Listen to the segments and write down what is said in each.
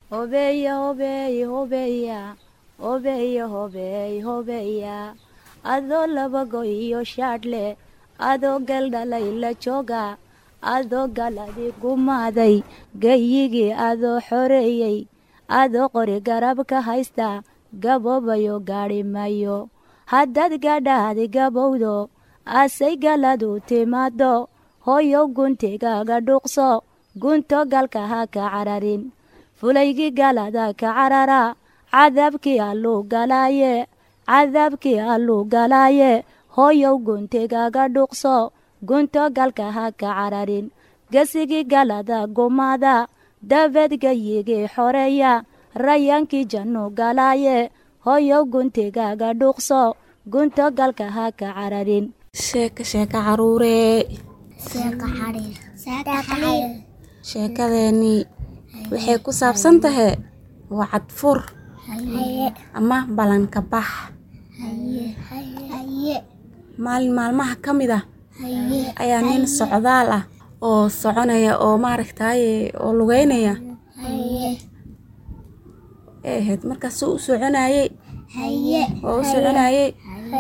hobeya hobeey hobeya hobeya hobeey hobeya adoo labago iyo shaadhle adoo galdhalay la jooga adoo galadi gumaaday gayigii adoo xoreeyey adoo qori garab ka haysta gaboobayo gaadhi mayo haddaad gadhaadi gabowdo asay galadu timaado hooyow guntigaaga dhuuqso gunto galka ha ka cararin fulaygii galada ka carara cadaabkii alluu galaaye cadaabkii alluu galaaye hooyow guntigaaga dhuuqso gunto galka ha ka cararin gesigii galada gumaada dabeed gayigii xoreeya rayaankii jannu galaaye hooyow guntigaaga dhuuqso gunto galka ha ka cararin sheeka sheeka caruuree sheekadeenii waxay ku saabsan tahay wacad fur ama ballanka bax maalin maalmaha ka mid ah ayaa nin socdaal ah oo soconaya oo maaragtaaye oo lugeynaya ee ahayd markaas u soconayey oo u soconayey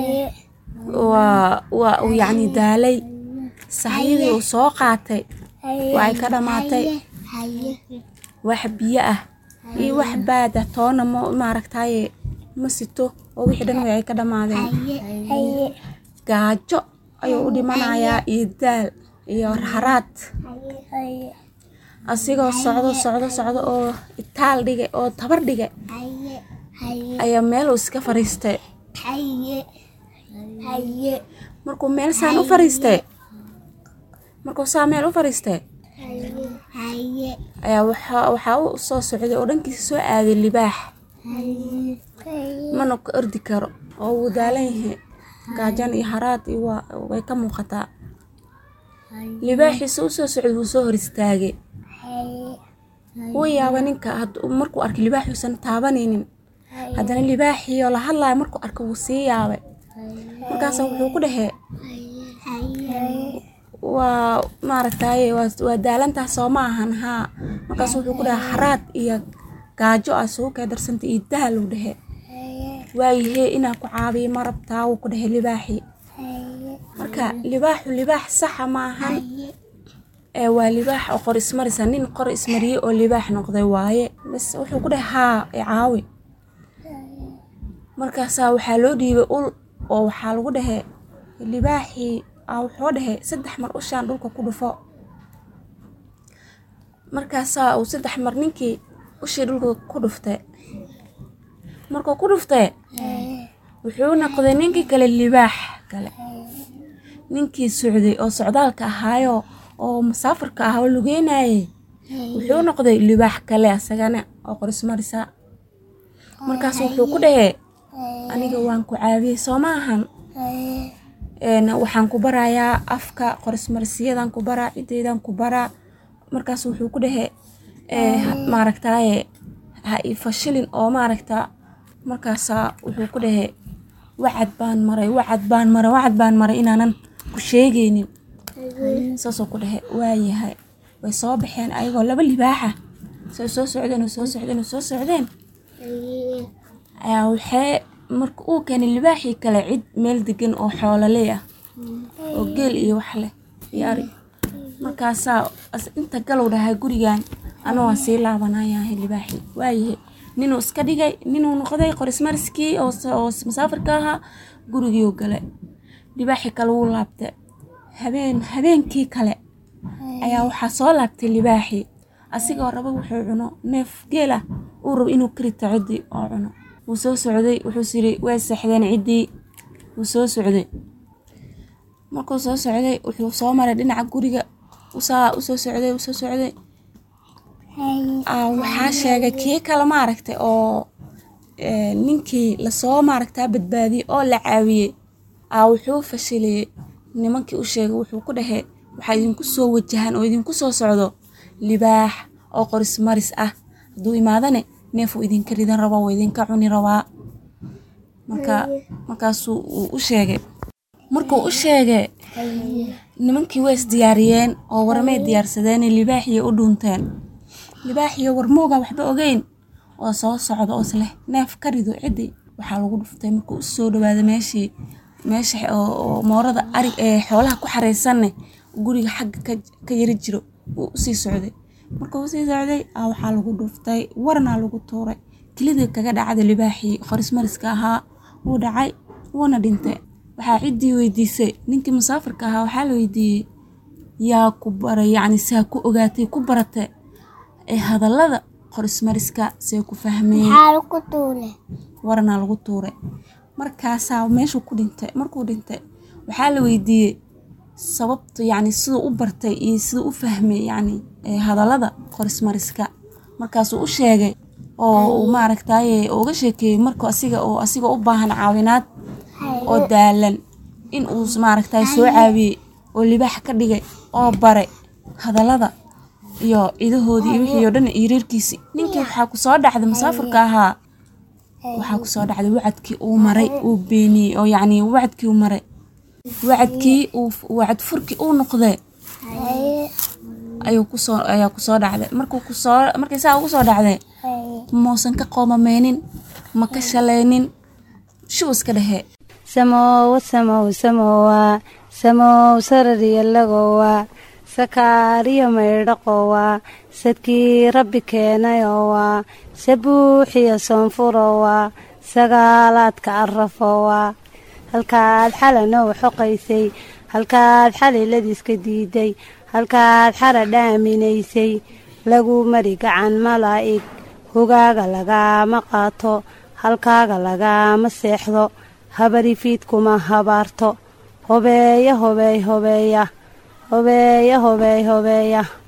waa waa uu yacni daalay sahyadii uu soo qaatay waa ay ka dhammaatay wax biyo ah iyo wax baada toona ma maaragtaaye ma sito oo wixii dhan way ay ka dhammaadeen gaajo ayuu u dhimanayaa iyo daal iyo haraad asigoo socdo socdo socdo oo itaal dhigay oo tabar dhigay ayaa meel uu iska fariistay markuu meel saan u fariistay markuu saa meel u fariistay ayaa waxaa waxaa u soo socday oo dhankiisa soo aaday libaax mana ka ordi karo oo wuu daalan yahay gaajan iyo haraad iyo waa way ka muuqataa libaaxiisa u soo socday wuu soo hor istaagay wuu yaabay ninka hadduu markuu arkay libaaxuusan taabanaynin haddana libaaxiioo la hadlayo markuu arkay wuu sii yaabay markaasa wuxuu ku dhahee waa maaragtaaye waa waa daalantaas soo ma ahan haa markaas wuxuu ku dhahay haraad iyo gaajo ah sugu kee darsanta iyo daal uu dhehe waayahee inaa ku caabiyo ma rabtaa wuu ku dhahay libaaxii marka libaaxu libaax saxa ma ahan ee waa libaax oo qor ismarisa nin qor ismariyey oo libaax noqday waaye bas wuxuu ku dhahay haa i caawi markaasaa waxaa loo dhiibay ul oo waxaa lagu dhahe libaaxii aa wuxuu dhahe saddex mar ushaan dhulka ku dhufo markaasaa uu saddex mar ninkii ushii dhulka ku dhuftay markuu ku dhuftay wuxuu noqday ninkii kale libaax kale ninkii socday oo socdaalka ahaayo oo musaafirka ah oo lugeynayay wuxuu noqday libaax kale asagana oo qorismarisa markaas wuxuu ku dhahee aniga waan ku caawiyey soo ma ahan waxaan ku barayaa afka qorismarsiyadan ku baraa ciddaydan ku baraa markaas wuxuu ku dhahee maaragtaaye ha i fashilin oo maaragta markaasaa wuxuu ku dhahee wacad baan maray wacad baan maray wacad baan maray inaanan ku sheegaynin saasoo ku dhahe waayahay way soo baxeen ayagoo laba libaaxa say soo socdeen oo soo socdeen oo soo socdeen ayaa waxee marka uu keenay libaaxii kale cid meel degan oo xoololey ah oo geel iyo wax leh iyo ari markaasaa inta galow dhahay gurigan ana waan sii laabanayahay libaaxii waayahay ninuu iska dhigay ninuu noqday qorismariskii oo musaafirka ahaa gurigiiu galay libaaxii kale wuu laabtay habeen habeenkii kale ayaa waxaa soo laabtay libaaxii asigoo raba wuxuu cuno neef geel ah uu rabo inuu karita ciddii oo cuno wuu soo socday wuxuus yidhi way seexdeen ciddii wuu soo socday markuu soo socday wuxuu soo maray dhinaca guriga usaa usoo socday usoo socday waxaa sheegay kii kale maaragtay oo ninkii lasoo maaragtaa badbaadiyey oo la caawiyey aa wuxuu fashiliyey nimankii u sheegay wuxuu ku dhahey waxaa idinku soo wajahan oo idinku soo socdo libaax oo qoris maris ah hadduu imaadane neefuu idinka ridan rabaa waa idinka cuni rabaa marka markaasuu uu u sheegay markuu u sheegay nimankii way isdiyaariyeen oo warmay diyaarsadeen libaaxiyo u dhuunteen libaaxiyo warmooga waxba ogeyn oo soo socda oo isleh neef ka rido ciddi waxaa lagu dhuftay markuu u soo dhawaada meeshii meesha oo moorada arig ee xoolaha ku xareysanne guriga xagga ka yari jiro wuu usii socday markuu usii socday a waxaa lagu dhuftay warnaa lagu tuuray kelidii kaga dhacda libaaxii qorismariska ahaa wuu dhacay wuuna dhintay waxaa ciddii weydiisay ninkii musaafirka ahaa waxaa la weydiiyey yaa ku baray yacni saa ku ogaatay ku barate ee hadallada qorismariska see ku fahmeen warnaa lagu tuuray markaasaa meeshuu ku dhintay markuu dhintay waxaa la weydiiyey sababta yacni siduu u bartay iyo siduu u fahmay yacni hadallada qorismariska markaasuu u sheegay oo uu maaragtaye uga sheekeeyey markuu asiga oo asiga u baahan caawinaad oo daalan in uu maaragtaye soo caawiyey oo libaax ka dhigay oo baray hadallada iyo ciidahoodii iyo wixii oo dhan iyo reerkiisii ninkii waxaa ku soo dhacday musaafirka ahaa waxaa kusoo dhacday wacadkii uu maray uu beeniyey oo yacni wacadkii uu maray wacadkii uu wacad furkii uu noqdee ayuu kusoo ayaa kusoo dhacday markuu kusoo markii saa ugu soo dhacday muusan ka qoomameynin ma ka shalaynin shuu iska dhehee samowa samow samowa samow sarariyalagowa sakaariyo maydhaqowa sadkii rabbi keenayowa sabuuxiyo soonfurowa sagaalaadka arafowa halkaad xalanow xoqaysay halkaad xaliladiiska diiday halkaad xara dhaaminaysay lagu mari gacan malaa'ig hogaaga lagaama qaato halkaaga lagaama seexdo habarifiidkuma habaarto hobeeya hobeey hobeeya hobeeya hobeey hobeeya